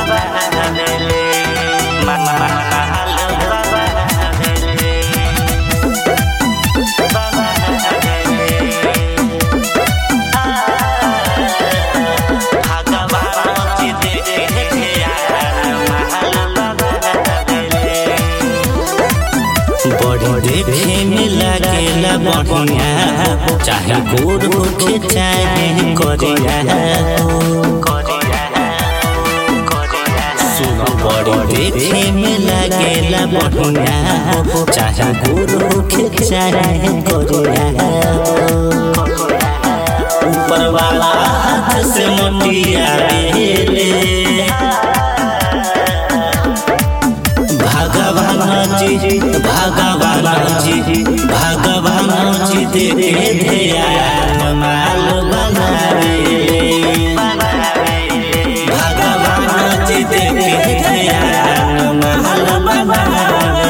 बड़ी देखे में लागेला बढ़िया चाहे गोर होखे चाहे करिया सुनो बड़ी देखे में लागेला बढ़िया चाहे गोर होखे चाहे करिया ऊपर वाला हाथ से मोटिया ले भगवान जी भगवान जी भगवान जी देखे ध्यान माल बनावे भगवान जी देखे ध्यान माल बनावे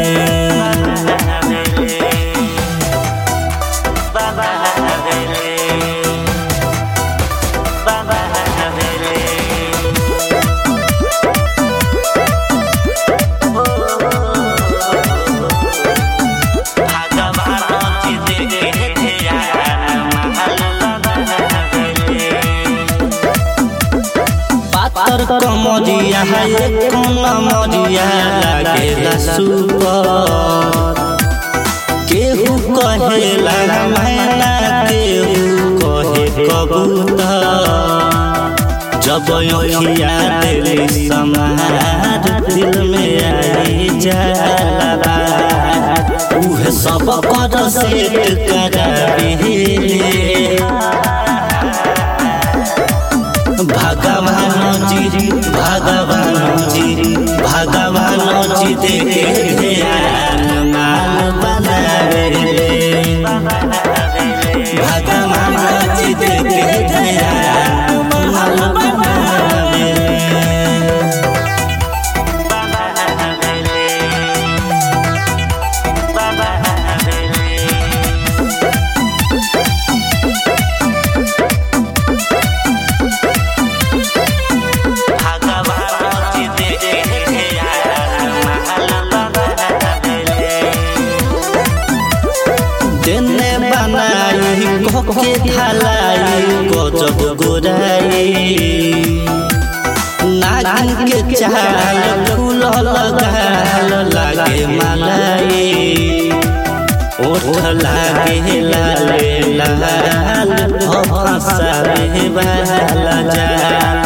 बाबा हवेली बाबा हवेली पातर कमरिया है कौन मरिया लागेला सुपर केहू कहेला मैना केहू कहे कबूतर जब अखिया दिल समार दिल में आई जाला बात उहे सब कर सेट करावे भगवान जी भगवान जी भगवान जी देखे ध्यान माल बनावे भगवान जी देखे ध्यान माल बनावे देने बनाई कोके ढलाई गजब गोराई नागिन के चाल फूल लगाल लागे मलाई ओठ लागे लाले लाल हो फसावे वाला जाल